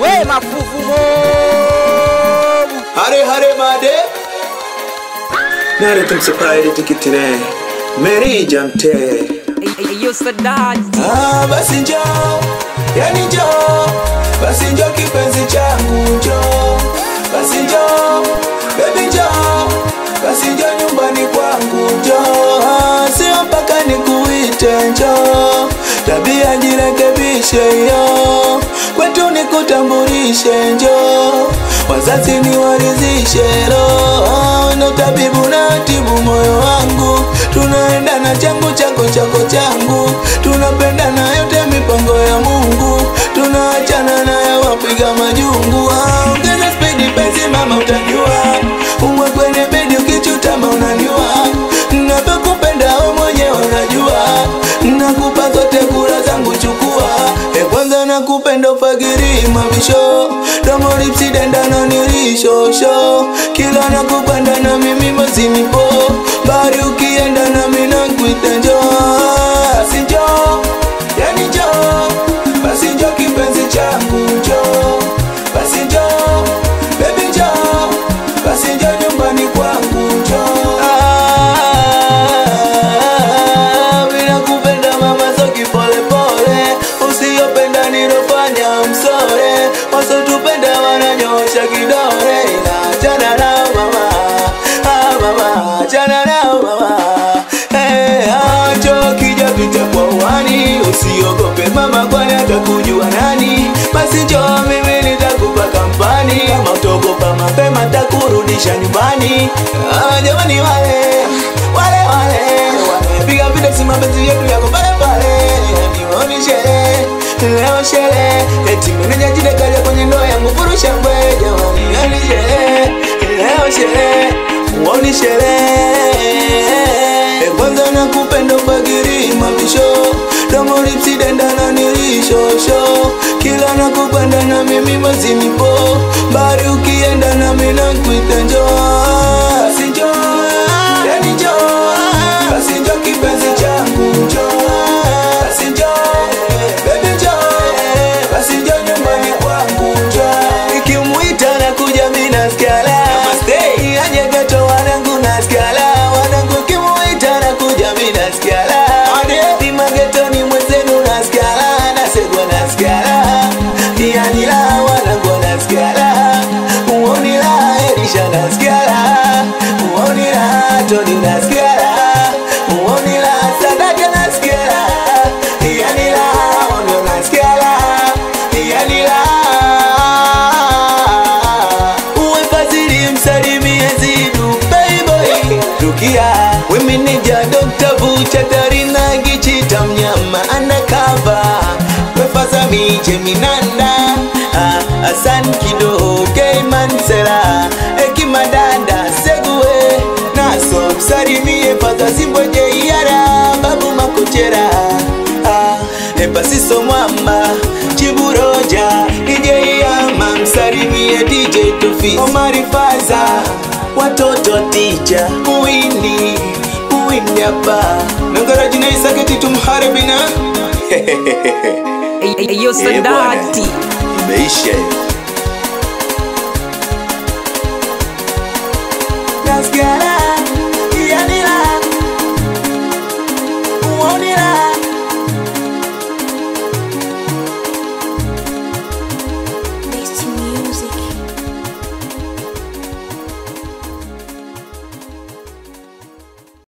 we mafuvu mobu हरे हरे महादेव नारे तुमसे पाए tikitire मेरी jamte iyo sadati ah basi njoo yani njoo basi njoo kipenzi changu njoo basi njoo baby njoo basi njoo nyumbani kwangu njoo Ah, sio mpaka nikuite njoo tabia jirekebishe yo kwetu nikutambulishe njoo wazazi niwarizishe roho na tabibu na tibu moyo wangu tunaenda na changu chako chako changu tunapenda yote mipango ya mungu tunaachana nayo wapiga majungu Ah, ongeza spidi penzi mama utajua uwe kwenye bedi ukichutama unaniwa navyokupenda we mwenyewe unajua nakupa zote kura zangu chukua e kwanza nakupenda ufagiri mabisho domo lipsidendana nilishosho kila nakupenda na mimi mazinipo bari ukienda nami nakuita njoo basi njoo yani njoo basi njoo kipenzi changu njoo basi njoo baby njoo basi njoo nyumbani kwangu njoo Ah, bila kupenda mama soki pole pole usiyopenda nilofanya msore wasotupenda wananyosha kidore inachana nao mama ah, mama achana nao mama hey, acho kija pita kwa uwani usiogope mama kwani atakujua nani basi njoo mimi nitakupa kampani kama utogopa mapema takurudisha nyumbani ah, jamani wale wale wale wamepiga video si mapenzi yetu yako pale pale nioni sherehe leo sherehe eti meneja jidekaja kwenye ndoa yangu furusha mbwe jamani nioni sherehe leo sherehe uoni sherehe E kwanza nakupenda ufagiri mabisho domo lipsidendana nilishosho kila nakupenda na mimi mazinipo bari ukienda nami nakuita njoo basi njoo yani njoo basi njoo kipenzi changu njoo basi njoo baby njoo basi njoo nyumbani kwangu njoo ikimuita na kuja mimi nasikia la namaste aje geto wanangu nasikia la wanangu kimuita na kuja mimi nasikia la ni magetoni mwenzenu nasikia la nasegwa nasikia la yani la wanangu nasikia la uoni la elisha nasikia la uoni la toni nasikia la uoni la sadaka nasikia la yani la ono nasikia la yani la uwe fadhili msalimie zidu baby rukia wemeneja Dr. Bucha Darina Gichita mnyama anakava wefazami Jeminanda ah, Asan Kido Keimansela Ekimadanda Segue Naso msalimie Fadha Zimbweje Iyara Babu Makuchera ah, Epasiso Mwamba Chiburoja DJ Yama msalimie DJ Tofi Omari Faza watoto tija uwindi uwindi hapa nangara jina isaketi tumharibina iyo Eh, bwana. sadati imeisha hiyo. Nasikia la